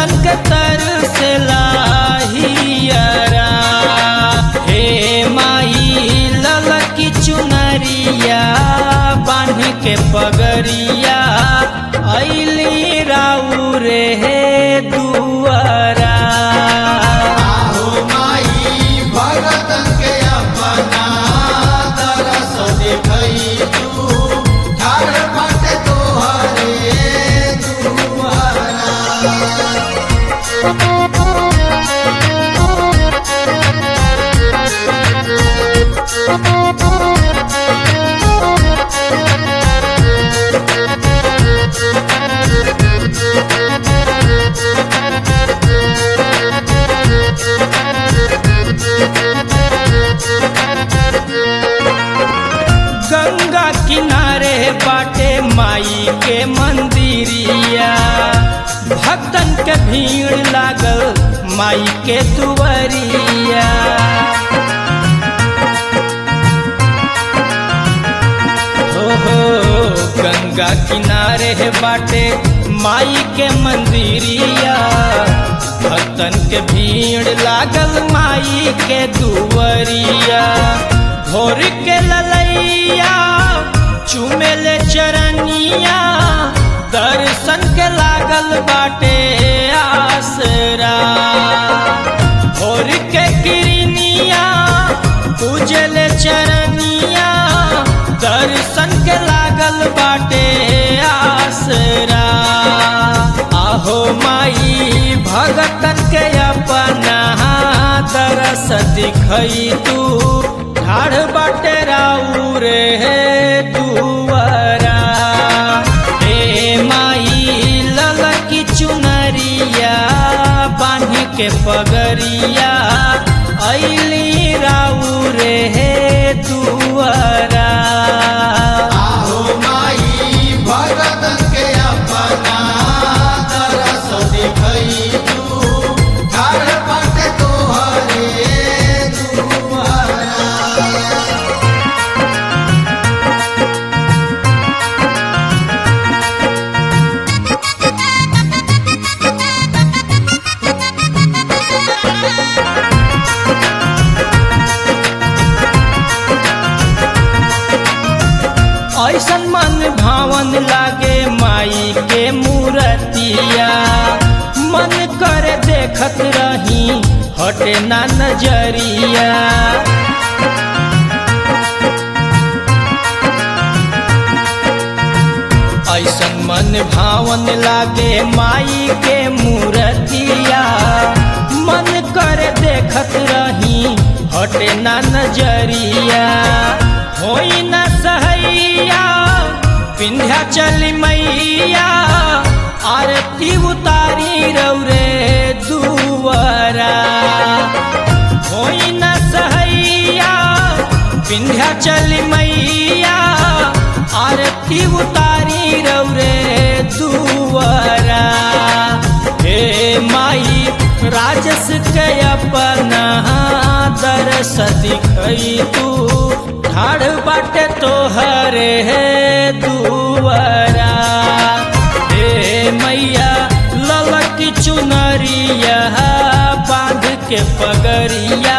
भगतन के तरसेला हियरा हे माई ललकी चुनरिया बांध के पगरिया ऐली राउ रे हे दुआरा आहो माई भगतन के अपना तरस देखई तू ठाड़ बाटे तोहरे दुआरा गंगा किनारे बाटे माई के मंदिरिया भक्तन के भीड़ लागल माई के दुवरिया हो हो गंगा किनारे है बाटे माई के मंदिरिया भक्तन के भीड़ लागल माई के दुवरिया भोर के ललैया चुमेले चरनिया दर्शन के लागल बाटे आसरा भोर के किरनिया पूजले चरनिया दर्शन के लागल बाटे आसरा आहो माई भगतन के अपना तरस दिखई तू ठाड़ बाटे राउ रे दुआरा हे माई ललकी चुनरिया बांध के पगरिया ऐली राउ रे दुआरा आहो माई भगतन के अपना तरस देखई तू ठाड़ बाटे तोहरे दुआरा ऐसन मन भावन लागे माई के मूर्तिया मन करे देखत रही हटे ना नजरिया ऐसन मन भावन लागे माई के मूर्तिया मन करे देखत रही हटे ना नजरिया होई न सहैया विंध्या चली मैया आरती उतारी रौरे दुआरा होई न सहैया विंध्या चली मैया आरती उतारी रौरे दुआरा हे माई राजस के अपना दरस दिखई तू ठाड़ बाटे तोहरे दुआरा हे मैया ललकी चुनरिया बांध के पगरिया